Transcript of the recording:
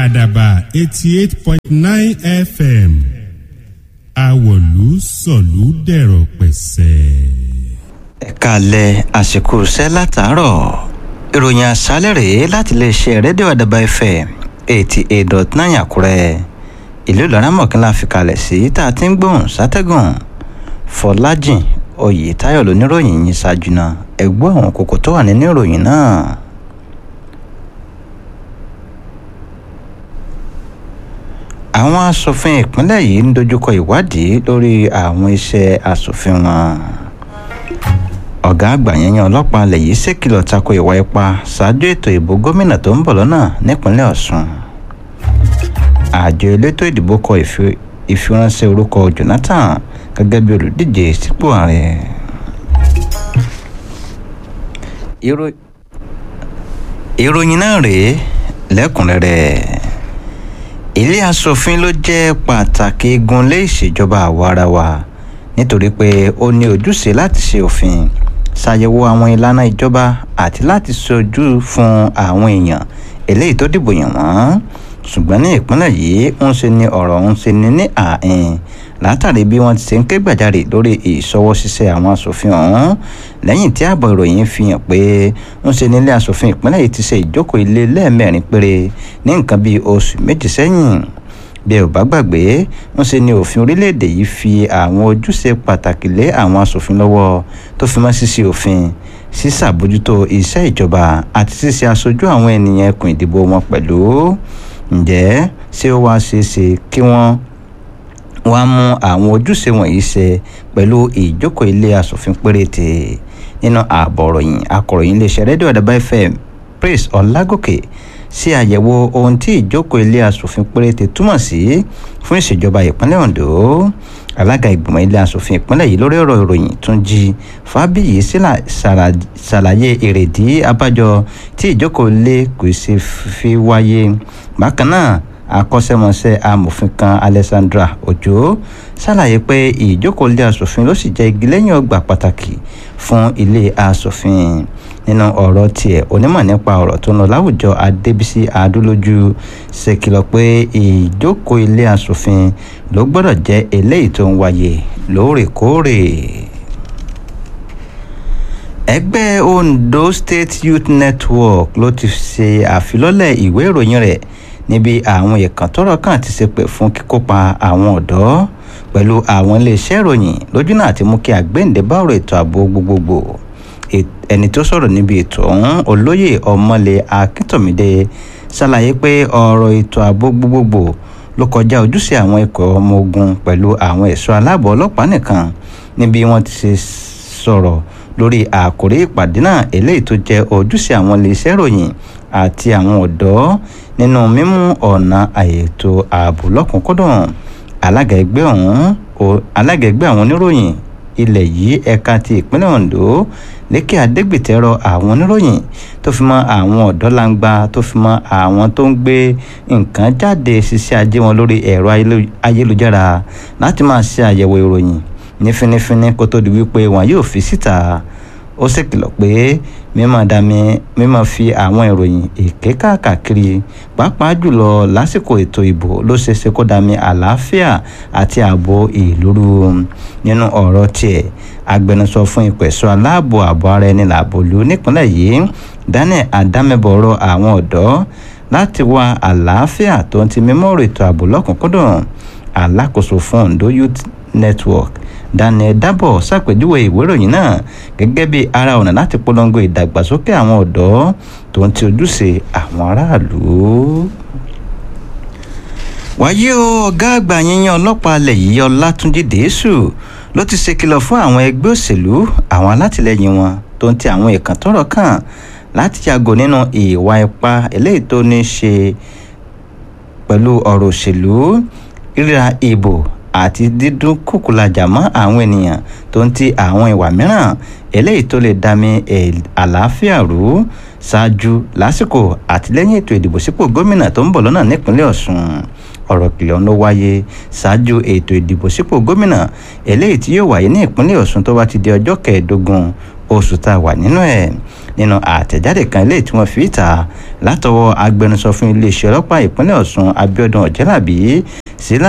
àdàbà eighty eight point nine fm àwọ̀lú sọ̀lú dẹ̀rọ̀ pẹ̀sẹ̀. ẹ̀ka alẹ́ àsìkò iṣẹ́ látàárọ̀ ìròyìn àṣálẹ̀ rèé láti iléeṣẹ́ rédíò àdàbà fm eighty eight dot nine àkúrẹ́ ìlú ìlọrin mọ̀kínlá fi kalẹ̀ sí tá a ti ń gbóhùn sátẹ́gùn fọlájìn oyètáyọ̀ lóníròyìn yìí ṣáájú náà ẹ̀gbọ́ àwọn kókó tó wà nínú ìròyìn náà. àwọn asòfin ìpínlẹ̀ yìí ń dojúkọ ìwádìí lórí àwọn iṣẹ́ asòfin wọn. ọ̀gá àgbà yẹnyẹn ọlọ́pàá alẹ̀ yìí ṣèkìlọ̀ tako ìwà ipá ṣáájú ètò ìbò gómìnà tó ń bọ̀ lọ́nà nípínlẹ̀ ọ̀sùn. àjọ elétò ìdìbò kọ ìfiránṣẹ́ orúkọ jonathan gẹ́gẹ́ bí olùdíje sípò ààrẹ. ìròyìn náà rèé lẹ́kùnrẹ́rẹ́ ilé asòfin ló jẹ́ pàtàkì igun lé ìṣèjọba àwarawa nítorí pé ó ní ojúṣe láti ṣe òfin ṣàyẹ̀wò àwọn ìlànà ìjọba àti láti ṣojú fún àwọn èèyàn eléyìí tó dìbò yàn wọ́n ṣùgbọ́n ní ìpínlẹ̀ yìí ń ṣe ni ọ̀rọ̀ ń ṣe ni ní ààín látàrí bí wọ́n ti ṣe ń ké gbàjarè lórí ìṣọwọ́ ṣiṣẹ́ àwọn asòfin ọ̀hún lẹ́yìn tí ààbọ̀ ìròyìn fi hàn pé ń ṣe nílé asòfin ìpínlẹ̀ yìí ti ṣe ìjókòó ilé lẹ́ẹ̀mẹ́rin péré ní nǹkan bíi oṣù méjì sẹ́yìn bí ẹ ò bá gbàgbé ń ṣe ni òfin orílẹ̀-èdè yìí fi àwọn ojúṣe pàtàkì lé àwọn asòfin lọ́wọ́ tó fi mọ́ ṣíṣe òfin ṣíṣàbójútó iṣẹ́ ìjọba àti ṣíṣe aṣojú àwọn ènìyàn ẹkùn ìdìbò wọn pẹ̀lú ǹjẹ́ ṣé ó wá ṣeé ṣe kí wọ́n wá mú àwọn ojúṣe wọ̀nyí ṣe pẹ̀lú ìjókòó ilé asòfin péréte nínú ààbọ̀ ròyìn akọ̀ròyìn iléeṣẹ́ rédíò àdàbà fm praise ọlágòkè ṣe àyẹ̀wò ohun tí ìjókòó ilé asòfin péréte túmọ̀ sí fún ìṣèjọba ìpínlẹ̀ ondo alága ìgbìmọ̀ ilé asòfin ìpínlẹ̀ yìí lórí ọ̀rọ̀ ìròyìn tún jí fábíyì ṣàlàyé èrèdí abájọ tí ìjókòó ilé kò ṣe fi wáyé bákan náà akọ́ṣẹ́mọṣẹ́ amòfin kan alessandra ojo ṣàlàyé pé ìjókòó ilé asòfin ló sì jẹ́ igi lẹ́yìn ọgbà pàtàkì fún ilé asòfin nínú ọ̀rọ̀ tiẹ̀ onímọ̀ nípa ọ̀rọ̀ tó ń lọ láwùjọ adébísí adúlójú ṣe kìlọ̀ pé ìjókòó ilé asòfin ló gbọ́dọ̀ jẹ́ eléyìí tó ń wáyé lóòrèkóòrè ẹgbẹ́ ondo state youth network ló ti ṣe àfilọ́lẹ̀ ìwé ìròyìn rẹ̀ níbi àwọn ìkàn tọrọ kan ti ṣe pè fún kíkópa àwọn ọ̀dọ́ pẹ̀lú àwọn iléeṣẹ́ ìròyìn lójú náà ti mú kí àgbéǹde bá ọ̀rọ̀ ètò ààbò gbogbogbò ẹni tó sọ̀rọ̀ níbi ètò ọ̀hún olóyè ọmọlẹ̀ akíntómídé ṣàlàyé pé ọ̀rọ̀ ètò ààbò gbogbogbò ló kọjá ojúṣe àwọn ikọ̀ ọmọ ogun pẹ̀lú àwọn ẹ̀ṣọ́ aláàbọ̀ ọlọ́pàá nìkan níbi wọ́n ti ṣe sọ̀rọ̀ lórí àkórí ìpàdé náà eléyìí tó jẹ́ ojúṣe àwọn iléeṣẹ́ ìròyìn àti àwọn ọ̀dọ́ nínú mímú ọ̀nà àyètò ààbò lọ́kùnkúndùn alága ẹgbẹ́ ọ̀hún alága ẹgbẹ́ àwọn oníròyìn ilẹ̀ yìí ẹ̀ka ti ìpínlẹ̀ ondo lékè adégbètẹ́rọ àwọn oníròyìn tó fi mọ́ àwọn ọ̀dọ́ langba tó fi mọ́ àwọn tó ń gbé nǹkan jáde ṣiṣẹ́ ajé wọn lórí ẹ̀rọ ayélujára láti máa ṣe àyẹ̀wò ìròyìn ní fínífíní kó tó di wípé wọn yóò fi síta ó sì kìlọ̀ pé mímọ̀ dami mímọ̀ fi àwọn ìròyìn èké káàkiri pàápàá jùlọ lásìkò ètò ìbò ló ṣe ṣe kó dami àlàáfíà àti ààbò ìlú rú nínú ọ̀rọ̀ tiẹ̀ agbẹnusọ fún ìpẹ̀sọ́ aláàbò ààbò ara ẹni làbòlú nípínlẹ̀ yìí daniel adámẹ́bọ̀rọ̀ àwọn ọ̀dọ́ láti wá àlàáfíà tó ń ti mímọ́ ètò ààbò lọ́kùnkúndùn alákòóso fún ondo youth network daniel dabo ṣàpèjúwe ìwé ìròyìn náà gẹ́gẹ́ bí ara ọ̀nà láti polongo ìdàgbàsókè àwọn ọ̀dọ́ tó ń ti ojúṣe àwọn aráàlú. wáyé o ọ̀gá àgbà yíyan ọlọ́pàá alẹ̀ yìí ọlátúnjì dèésù ló ti ṣe kìlọ̀ fún àwọn ẹgbẹ́ òṣèlú àwọn alátìlẹyìn wọn tó ń ti àwọn ìkàn tọrọ kàn láti yàgò nínú ìwà ipá eléyìí tó ní ṣe pẹ̀lú ọ̀rọ̀ òṣèlú ríra ìbò àti dídún kùkùlàjà mọ́ àwọn ènìyàn tó ń ti àwọn ìwà mìíràn eléyìí tó lè dami àlàáfíà rú ṣáájú lásìkò àtìlẹ́yìn ètò ìdìbò sípò gómìnà tó ń bọ̀ lọ́nà nípínlẹ̀ ọ̀sùn ọ̀rọ̀ kìlọ̀ ló wáyé ṣáájú ètò ìdìbò sípò gómìnà eléyìí tí yóò wáyé ní ìpínlẹ̀ ọ̀sùn tó bá ti di ọjọ́ kẹẹ̀ẹ́dógún oṣù tá a wà nínú ẹ̀ nínú àtẹ̀jáde kan ilé tí wọ́n fi ta látọwọ́ agbẹnusọ fún iléeṣẹ́ ọlọ́pàá ìpínlẹ̀ ọ̀ṣun abiodun ọ̀jẹ́làbí sí